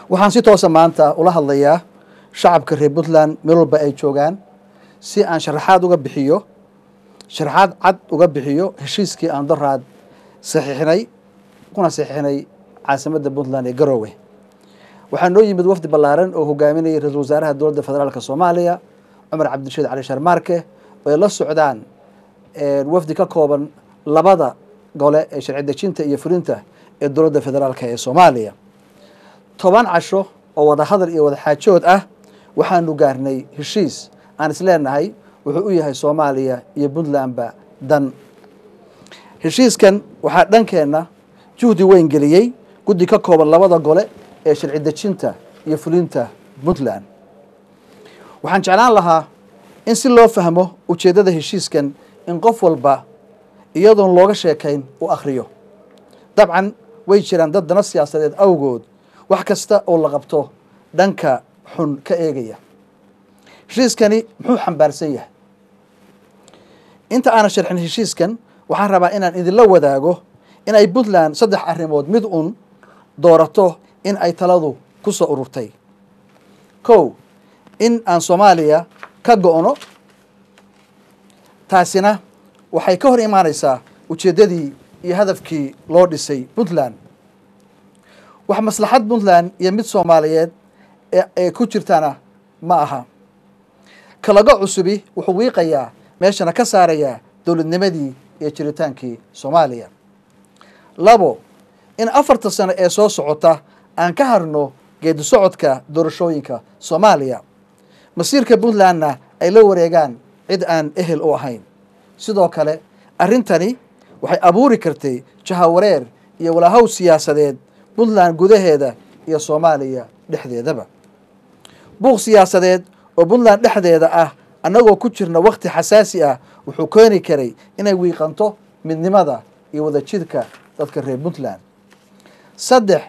waxaan si toosa maanta ula hadlayaa shacabka reer puntland meel walba ay joogaan si aan sharaxaad uga bixiyo sharaxaad cad uga bixiyo heshiiskii aan daraad saxiixinay kuna saxiixinay caasimadda puntland ee garoowe waxaa noo yimid wafdi ballaaran oo hogaaminayay ra-isul wasaaraha dowladda federaalk soomaaliya cumar cabdirashiid cali sharmaarke oo ay la socdaan wafdi ka kooban labada gole ee sharci dejinta iyo fulinta ee dowladda federaalk ee soomaaliya toban casho oo wada hadal iyo wada xaajood ah waxaanu gaarnay heshiis aan isleenahay wuxuu u yahay soomaaliya iyo puntlandba dan heshiiskan waxaa dhankeenna juhdi weyn geliyey guddi ka kooban labada gole ee sharci dejinta iyo fulinta puntland waxaan jeclaan lahaa in si loo fahmo ujeeddada heshiiskan in qof walba iyadoon looga sheekayn u akhriyo dabcan way jiraan dad dana siyaasadeed awgood wax kasta oo la qabto dhanka xun ka eegaya heshiiskani muxuu xambaarsan yahay inta aanan sharxin heshiiskan waxaan rabaa inaan idinla wadaago in ay puntland saddex arrimood mid un doorato in ay taladu ku soo ururtay kow in aan soomaaliya ka go-no taasina waxay ka hor imaanaysaa ujeeddadii iyo hadafkii loo dhisay puntland wax maslaxad puntland iyo mid soomaaliyeed ee ku jirtana ma aha kalaga cusubi wuxuu wiiqayaa meeshana ka saarayaa dowladnimadii iyo jiritaankii soomaaliya labo in afarta sano ee soo socota aan ka harno geedi socodka doorashooyinka soomaaliya masiirka puntlandna ay la wareegaan cid aan ehel u ahayn sidoo kale arrintani waxay abuuri kartay jahawareer iyo walaahow siyaasadeed puntland gudaheeda iyo soomaaliya dhexdeedaba buuq siyaasadeed oo puntland dhexdeeda ah annagoo ku jirna wakhti xasaasi ah wuxuu keeni karay inay wiiqanto midnimada iyo wadajidka dadka reer puntland saddex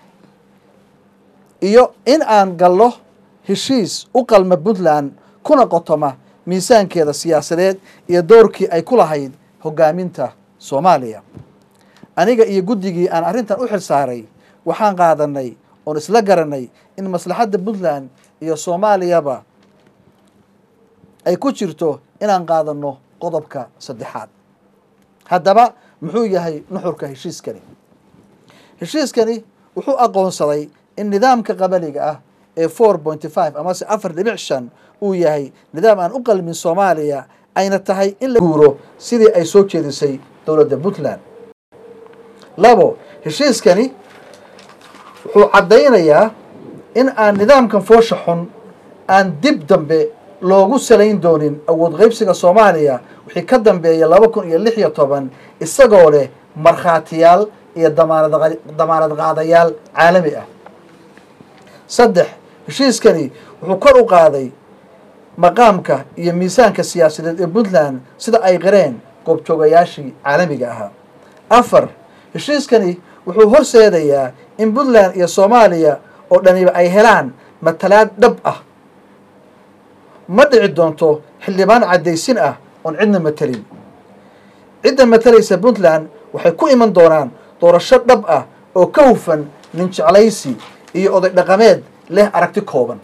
iyo in aan galno heshiis u qalma puntland kuna qotoma miisaankeeda siyaasadeed iyo doorkii ay ku lahayd hogaaminta soomaaliya aniga iyo guddigii aan arrintan u xil saaray waxaan qaadanay oon isla garanay in maslaxadda puntland iyo soomaaliyaba ay ku jirto inaan qaadanno qodobka saddexaad haddaba muxuu yahay nuxurka heshiiskani heshiiskani wuxuu aqoonsaday in nidaamka qabaliga ah ee four pointy five amase afar dhibic shan uu yahay nidaam aan u qalmin soomaaliya ayna tahay in la guuro sidii ay soo jeedisay dowladda puntland labo heshiiskani wuxuu caddaynayaa in aan nidaamkan foosha xun aan dib dambe loogu salayn doonin awood qaybsiga soomaaliya wixii ka dambeeya laba kun iyo lix iyo toban isagoo leh markhaatiyaal iyo damaanad qaadayaal caalami ah saddex heshiiskani wuxuu kor u qaaday maqaamka iyo miisaanka siyaasadeed ee puntland sida ay qareen goobjoogayaashii caalamiga ahaa afar heshiiskani wuxuu horseedayaa in puntland iyo soomaaliya oo dhaniba ay helaan matalaad dhab ah ma dhici doonto xildhibaan caddaysin ah oon cidna matelin cidda matalaysa puntland waxay ku iman doonaan doorasho dhab ah oo ka hufan nin jeclaysi iyo oday dhaqameed leh aragti kooban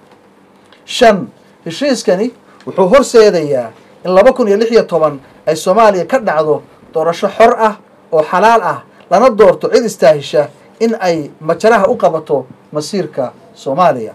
shan heshiiskani wuxuu horseedayaa in laba kun iyo lix iyo toban ay soomaaliya ka dhacdo doorasho xor ah oo xalaal ah lana doorto cid istaahisha in ay majaraha u qabato masiirka soomaaliya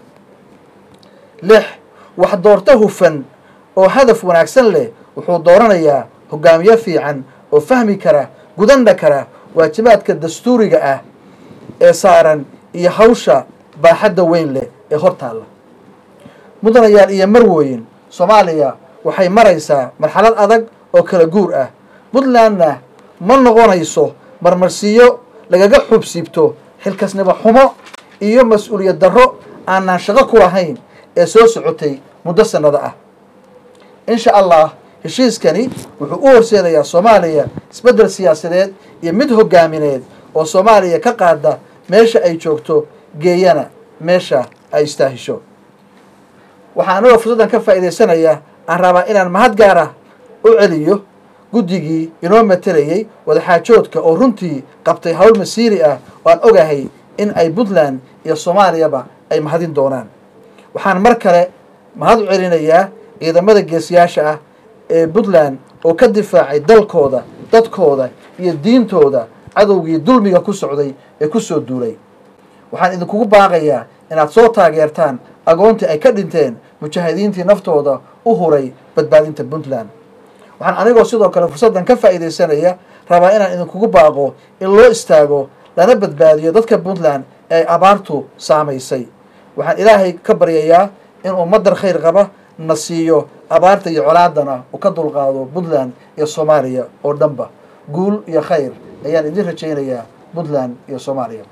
lix wax doorto hufan oo hadaf wanaagsan leh wuxuu dooranayaa hogaamiye fiican oo fahmi kara gudana kara waajibaadka dastuuriga ah ee saaran iyo hawsha baaxadda weyn leh ee hortaalla mudanayaal iyo marwooyin soomaaliya waxay maraysaa marxalad adag oo kala guur ah puntlandna ma noqonayso marmarsiiyo lagaga xubsiibto xilkasnimo xumo iyo mas-uuliyad darro aanaan shaqo ku lahayn ee soo socotay muddo sannado ah insha allah heshiiskani wuxuu u horseedayaa soomaaliya isbeddel siyaasadeed iyo mid hogaamineed oo soomaaliya ka qaada meesha ay joogto geeyana meesha ay istaahisho waxaa anagoo fursaddan ka faa'iidaysanaya aan rabaa inaan mahad gaar ah u celiyo guddigii inoo matelayey wadaxaajoodka oo runtii qabtay hawl masiiri ah oo aan ogahay in ay puntland iyo soomaaliyaba ay mahadin doonaan waxaan mar kale mahad u celinayaa ciidamada geesiyaasha ah ee puntland oo ka difaacay dalkooda dadkooda iyo diintooda cadowgii dulmiga ku socday ee ku soo duulay waxaan idinkugu baaqayaa inaad soo taageertaan agoontii ay ka dhinteen mujaahidiintii naftooda u huray badbaadinta puntland waxaan anigoo sidoo kale fursaddan ka faa'iidaysanaya rabaa inaan idinkugu baaqo in loo istaago lana badbaadiyo dadka puntland ee ay abaartu saamaysay waxaan ilaahay ka baryayaa inuu madar khayr qaba na siiyo abaarta iyo colaadana uu ka dulqaado puntland iyo soomaaliya oo dhanba guul iyo khayr ayaan idin rajaynayaa puntland iyo soomaaliya